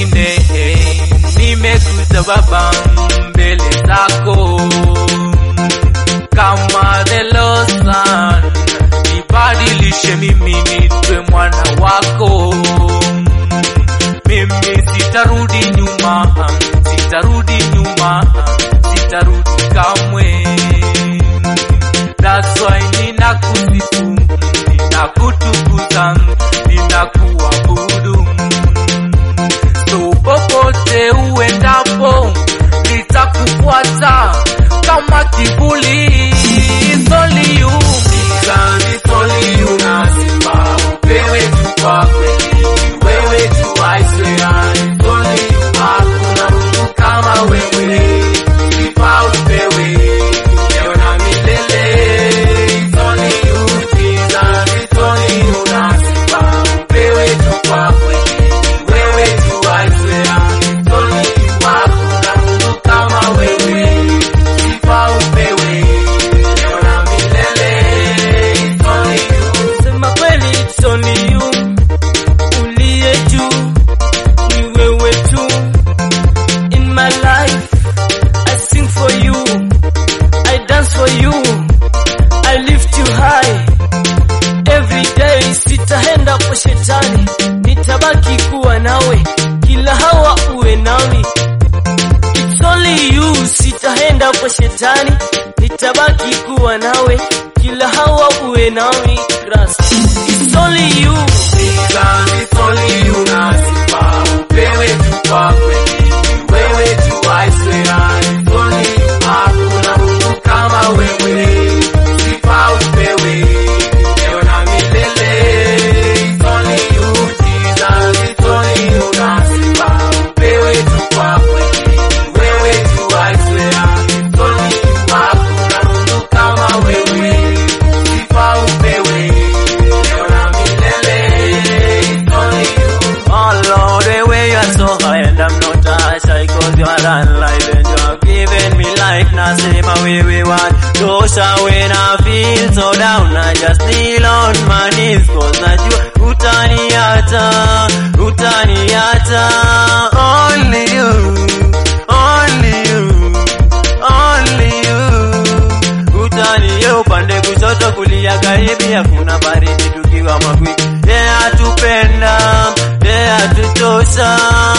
mwingine nimekuja baba mbele zako kama the lost son nibadilishe mimi nitwe mwana wako mimi sitarudi nyuma sitarudi nyuma sitarudi kamwe that's why ninakusifu ninakutukuza ninakuabudu so popote uendapo nitakufuata kama kivuli It's only you. Jesus, it's only you na sifa upewe tu kwa kweli wewe tu I swear it's only you hakuna Mungu kama wewe sifa upewe leo na milele It's only you Jesus it's only you na sifa upewe tu kwa kweli wewe tu I swear it's only you hakuna Mungu kama wewe sifa upewe leo na milele It's only you Sema kweli it's only you uliye juu, ni wewe tu. In my life I sing for you, I dance for you, I lift you high. Every day sitaenda kwa shetani, nitabaki kuwa nawe, kila hawa uwe nami. It's only you, sitaenda kwa shetani, nitabaki kuwa nawe, kila hawa uwe nami. Christ. It's only you. Jesus, it's only you na sifa upewe tu kwa kweli wewe tu I swear it's only you hakuna Mungu kama wewe sifa upewe leo na milele it's only you Jesus it's only you na sifa upewe tu kwa kweli wewe tu I swear it's only you hakuna Mungu kama wewe sifa upewe leo na milele it's only you Oh Lord, the way you are so high and I'm not touched, I cause you are alive and you have given me life. Now say my way we want. Those are when I feel so down, I just kneel on my knees cause najua utaniacha, utaniacha. Only you, only you, only you. Utanie upande kushoto kulia karibi, hakuna baridi tukiwa magwiji. Yeye atupenda, yeye atutosha,